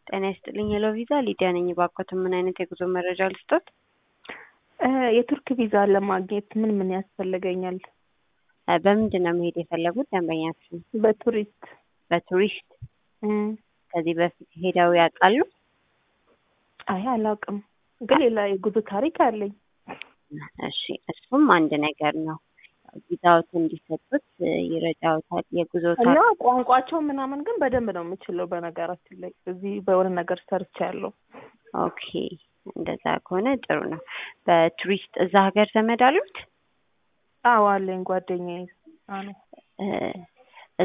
ጤና ይስጥልኝ ሄሎ ቪዛ ሊዲያ ነኝ። እባክዎትን ምን አይነት የጉዞ መረጃ ልስጦት? የቱርክ ቪዛ ለማግኘት ምን ምን ያስፈልገኛል? እ በምንድን ነው መሄድ የፈለጉት ደንበኛችን? በቱሪስት በቱሪስት እም፣ ከዚህ በፊት ሄደው ያውቃሉ? አይ አላውቅም፣ ግን ሌላ የጉዞ ታሪክ አለኝ። እሺ እሱም አንድ ነገር ነው። ቪዛዎት እንዲሰጡት ይረዳዎታል። የጉዞ እና ቋንቋቸው ምናምን ግን በደንብ ነው የምችለው። በነገራችን ላይ እዚህ በሆነ ነገር ሰርቻ ያለው ኦኬ፣ እንደዛ ከሆነ ጥሩ ነው። በቱሪስት እዛ ሀገር ዘመድ አሉት? አዎ አለኝ ጓደኛዬ አዎ እ